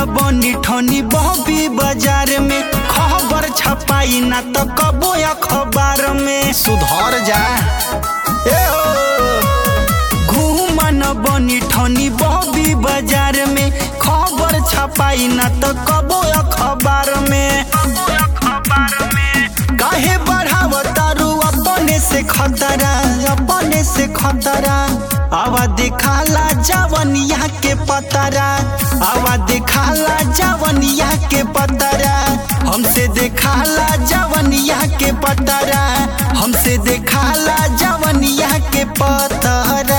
बनी ठनी बहबी बाजार में खबर छपाई ना तो कबो अखबार में सुधर जा ए हो घूमन बनी ठनी बहबी बाजार में खबर छपाई ना तो कबो अखबार में काहे बढ़ावतारू अपने से खतरा अपने से खतरा आवा दिखाला जवनिया के पतरा आवा दिखाला जवनिया के पतरा हमसे दिखाला जवनिया के पतरा हमसे दिखाला जवनिया के पतरा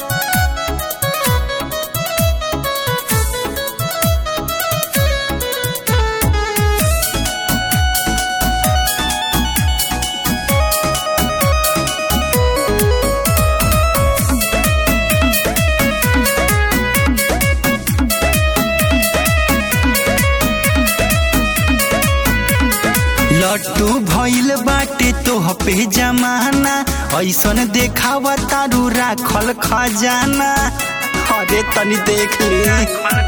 लट्टू भइल बाटे तोह पे जमाना ऐसन देखावा तारू राखल खजाना अरे तनी देख ले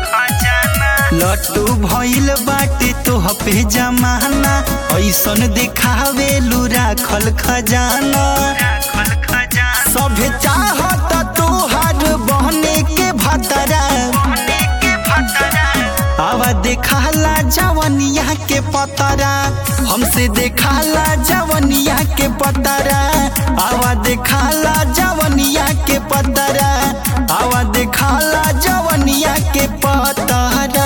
लट्टू भइल बाटे तोह पे जमाना ऐसन देखावे लू राखल खजाना सभे चाहत तोहार बहने के भतरा आवा देखाला जवनिया के पतरा हमसे देखाला जवनिया के पतरा आवा देखाला जवनिया के पतरा आवा देखाला जवनिया के पतरा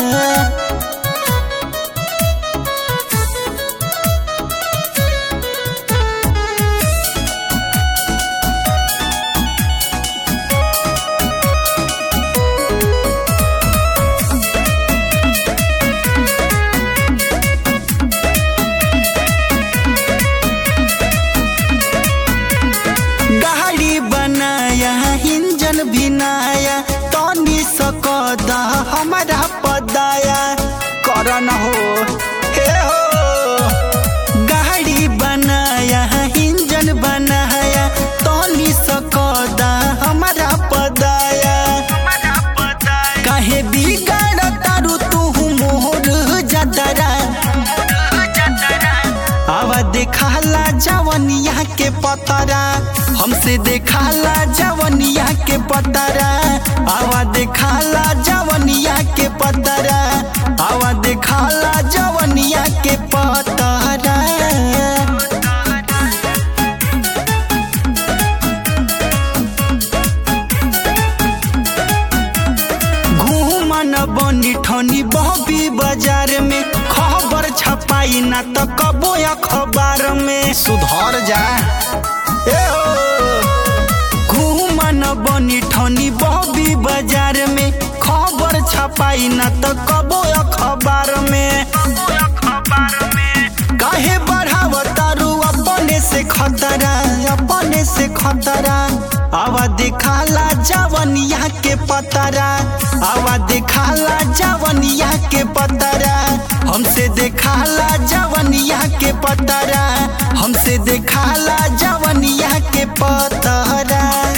गाड़ी बनाया इंजन भी नया तनी सकदा हमारा पदाया करन हो हे हो गाड़ी बनाया इंजन बनाया तनी सकदा हमारा पदाया काहे बिगाड़ तारू तू मोहर जदरा आवा देखाला जवनिया के पतरा हमसे देखाला जवनिया के पतरा आवा देखाला जवनिया के पतरा आवा देखाला जवनिया के पतरा घूमन बनी ठनी बहबी बाजार में खबर छपाई ना तो कबो अखबार में सुधर जा ए हो घूमन बनी ठनी बहबी बाजार में खबर छपाई ना तो कबो अखबार में काहे बढ़ावतारू अपने से खतरा अपने से खतरा आवा दिखाला जवनिया के पतरा आवा दिखाला जवनिया के पतरा हमसे दिखाला जवनिया के पतरा हमसे दिखाला जवनिया के पतरा